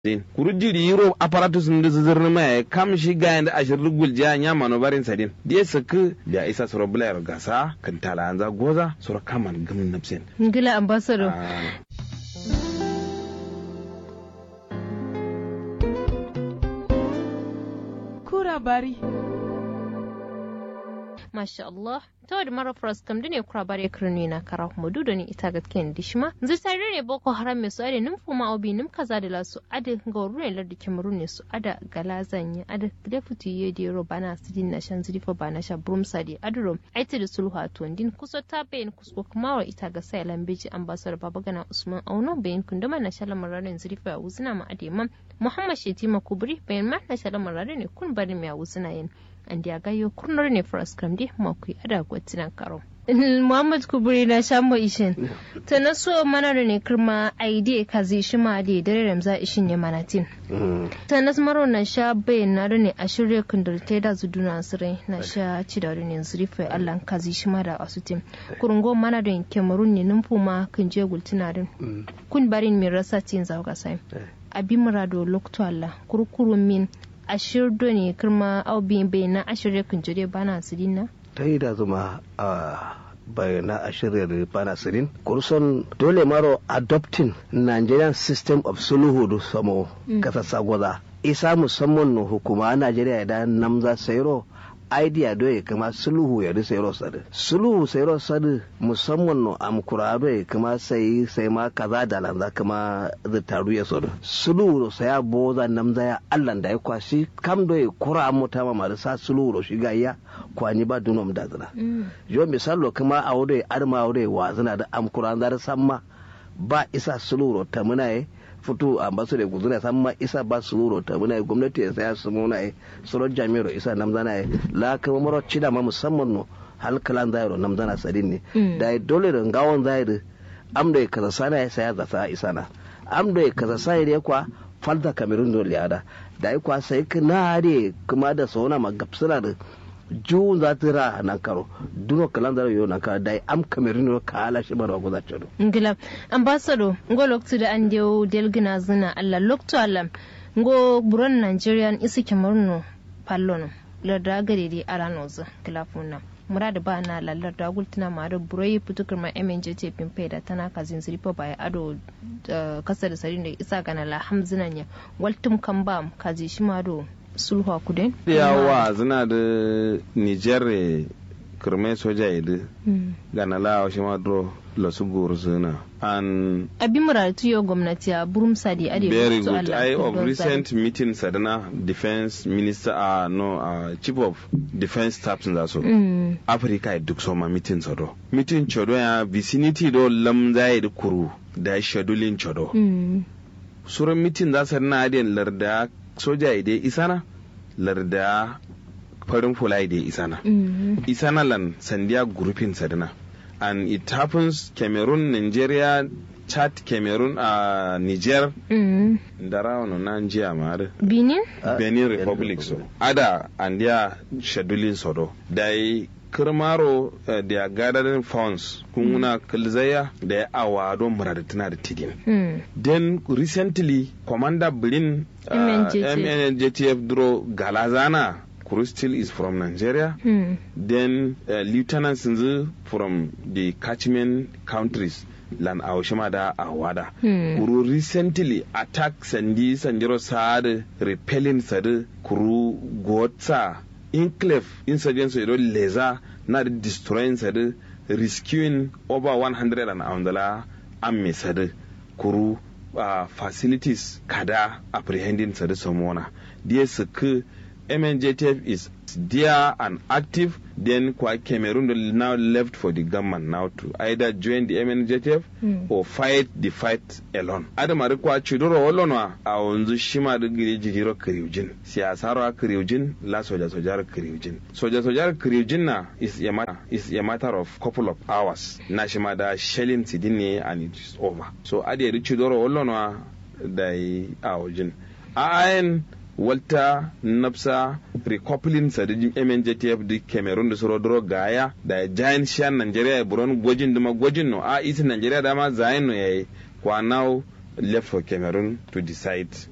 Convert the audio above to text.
din kuru jiri yiro apparatus ndu zizirni ma kam shi gayan da ashir rugul jiya nya mano barin sadin die saka da isa soro bulayar gasa kan tala anza goza soro kaman gamin nafsin ngila ambassador kura bari masha Allah ta da mara fras kam dune kura bare kirni na kara kuma dudu ne ita gatken dishma zai tare ne boko haram mai su ade nim fuma obi nim kaza da lasu ade ga ruwan lardi kemarun ne su ada galazan ya ade deputy ye de ro bana sidin na shan zrifa bana sha brum sadi adro aita da sulhu a din kuso ta bayin kusko kuma wa ita ga sai lambeji ambassador babagana usman auno bayin kunduma na shala mararin zrifa uzina ma ade mam muhammad shetima kubri bayan ma na shala mararin ne kun bari mai uzina yin an dia gayo kurnar ne fras kram di makui ada gwatinan karo Muhammad Kuburi na shambo ishin ta na so mana da ne kirma aide ka zai shi ma da dare ramza ishin ya manatin ta na maro na sha bayan na da ne a shirya kundar ta da zuduna asirai na sha ci da ne zurifa Allah ka zai shi ma da asutin kurungo mana da kemarun ne numfu ma kan je gultinarin kun barin min rasa tin zauga sai abin murado lokto Allah kurkurun min ashir do ne kirma au bin bai na ashirya kunjure bana sidina ta yi da zuma a bayana a shirya bana sirin kurson dole maro adopting nigerian system of sulhu da samo kasa sagwaza isa musamman no hukuma najeriya idan namza sayro idea do ya kama sulhu ya ri sayro sadu sulhu sayro sadu musamman no am kurado ya kama sai sai ma kaza da lanza kama da taru ya sadu sulhu saya boza namza ya allan da ya kwashi kam do ya kura mota ma marisa sulhu shi ga ya kwani ba dunom da zina yo misalo kuma a wuri arma wuri wa zina da am kuran zar samma ba isa suluro ta muna yi fito a basu da guzuna samma isa ba suluro ta muna yi gwamnati ya saya su muna yi suron jami'ar isa nam zana yi la kama maro cida ma musamman no halkalan zairo nam zana sadin ne da dole da gawon zairo am da ya kaza sana ya saya zata isa na am da ya kaza sana ya kwa falta kamerun dole ada da ya kwa sai kana da kuma da sauna magapsuna da jun za ta ra nan karo duno kalan zara yo nan ka dai am kamerun ka ala shi bara goza chodo ngila ambassador ngo loktu da an dewo delgina zina alla loktu alam ngo buron nigerian isi kamerun pallono larda gare di aranoza kilafuna murad ba na lallar da gultuna ma da burai fitukar ma MNJT pimpe da tana kazin ziripa baya ado kasa da sarin da isa gana la hamzinan ya waltum kan ba kazi shi ma do sulhu kudin yawa zina da niger kirme soja idu gana la shi ma do lasu guru zina an abin muratu yau gwamnati a burum sadi ade very good i of recent meeting sadana defense minister uh, no uh, chief of defense staff sun zaso mm. africa duk soma meeting sado meeting chodo ya vicinity do lamza da kuru da scheduling chodo mm. suran meeting za su na adiyan larda soja ide isana larda farin fula ide isana mm. isana lan sandiya grouping sadana and it happens Cameroon, Nigeria, Chad, Cameroon, uh, Niger, mm. da rawano Nigeria ma Benin? Uh, Benin Republic so. Ada and their scheduling soro. Dai kirmaro uh, da gathering funds kuna mm. kilzaya da ya awa don muradatina da tidin. Mm. Then recently Commander Blin uh, MNJTF Duro Galazana Kuru still is from Nigeria. Hmm. Then uh, Lieutenant Sinzu from the catchment countries. Lan Aoshima da Awada. Hmm. Kuru recently attack Sandi Sanjiro Saad repelling Sadi Kuru Gotsa enclave insurgency do leza na destroying Sadi rescuing over 100 and Andala Amme Sadi Kuru uh, facilities kada apprehending Sadi Somona. Dia suku MNJTF is there and active, then Cameroon now left for the government now to either join the MNJTF mm. or fight the fight alone. Adam arikwa chidoro olonwa a wanzu shima da gire jigiro kiriujin. Siyasaro kiriujin la soja sojar kiriujin. Soja sojar kiriujin na is a matter is a matter of couple of hours. Na shima da shelling sidini and it is over. So adi chidoro olonwa da a wajin. A ayin walta nafsa recoupling sa da MNJTF da Cameroon da soro doro gaya da giant shan Nigeria ya buron gwajin dama gwajin no a isi Nigeria dama zayin no yayi kwa now left for Cameroon to decide